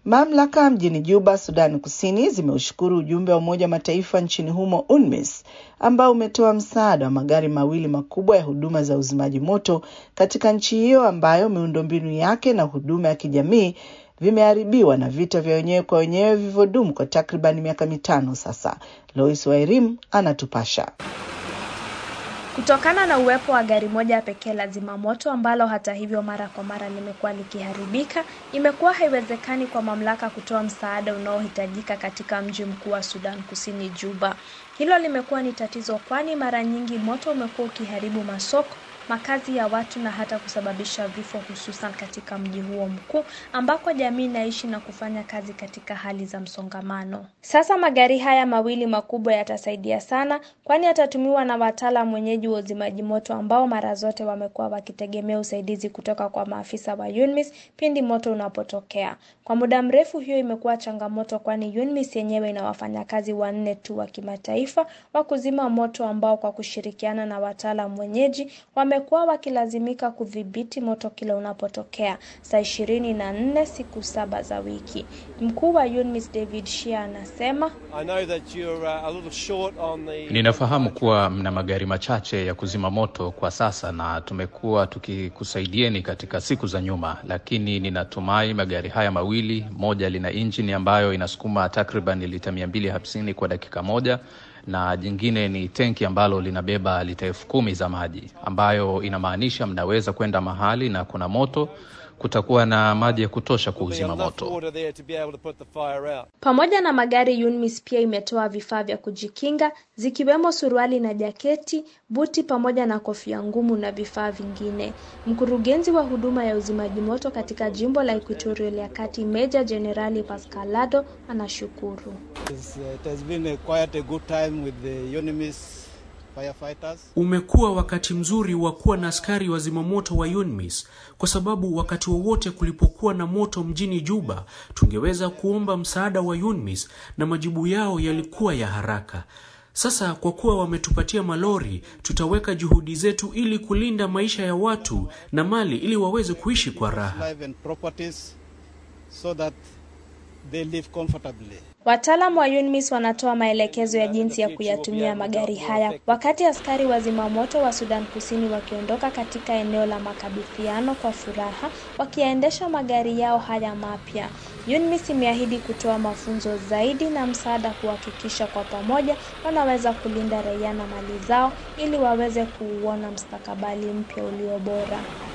Mamlaka mjini Juba, Sudani Kusini, zimeushukuru ujumbe wa Umoja wa Mataifa nchini humo UNMISS ambao umetoa msaada wa magari mawili makubwa ya huduma za uzimaji moto katika nchi hiyo ambayo miundombinu yake na huduma ya kijamii vimeharibiwa na vita vya wenyewe kwa wenyewe vilivyodumu kwa takriban miaka mitano sasa. Lois Wairim anatupasha. Kutokana na uwepo wa gari moja pekee la zimamoto ambalo hata hivyo mara kwa mara limekuwa likiharibika, imekuwa haiwezekani kwa mamlaka kutoa msaada unaohitajika katika mji mkuu wa Sudan Kusini, Juba. Hilo limekuwa ni tatizo, kwani mara nyingi moto umekuwa ukiharibu masoko makazi ya watu na hata kusababisha vifo hususan katika mji huo mkuu ambako jamii inaishi na kufanya kazi katika hali za msongamano. Sasa magari haya mawili makubwa yatasaidia sana, kwani yatatumiwa na wataalam wenyeji wa uzimaji moto ambao mara zote wamekuwa wakitegemea usaidizi kutoka kwa maafisa wa UNMISS pindi moto unapotokea. Kwa muda mrefu hiyo imekuwa changamoto, kwani UNMISS yenyewe ina wafanyakazi wanne tu wa kimataifa wa kuzima moto ambao kwa kushirikiana na wataalam wenyeji wame wamekuwa wakilazimika kudhibiti moto kila unapotokea saa ishirini na nne siku saba za wiki. Mkuu wa UNMISS David Shea anasema Ninafahamu kuwa mna magari machache ya kuzima moto kwa sasa na tumekuwa tukikusaidieni katika siku za nyuma, lakini ninatumai magari haya mawili, moja lina injini ambayo inasukuma takriban lita mia mbili hamsini kwa dakika moja na jingine ni tenki ambalo linabeba lita elfu kumi za maji ambayo inamaanisha mnaweza kwenda mahali na kuna moto kutakuwa na maji ya kutosha kuuzima moto. Pamoja na magari, UNMISS pia imetoa vifaa vya kujikinga zikiwemo suruali na jaketi, buti pamoja na kofia ngumu na vifaa vingine. Mkurugenzi wa huduma ya uzimaji moto katika jimbo la Equatorial ya Kati, Meja Jenerali Pascalado anashukuru. Umekuwa wakati mzuri wa kuwa na askari wa zimamoto wa UNMISS kwa sababu wakati wowote kulipokuwa na moto mjini Juba tungeweza kuomba msaada wa UNMISS na majibu yao yalikuwa ya haraka. Sasa kwa kuwa wametupatia malori, tutaweka juhudi zetu ili kulinda maisha ya watu na mali ili waweze kuishi kwa raha. Wataalamu wa UNMISS wanatoa maelekezo ya jinsi ya kuyatumia magari haya wakati askari wa zimamoto wa Sudan Kusini wakiondoka katika eneo la makabidhiano kwa furaha wakiyaendesha magari yao haya mapya. UNMISS imeahidi kutoa mafunzo zaidi na msaada kuhakikisha kwa pamoja wanaweza kulinda raia na mali zao ili waweze kuuona mustakabali mpya ulio bora.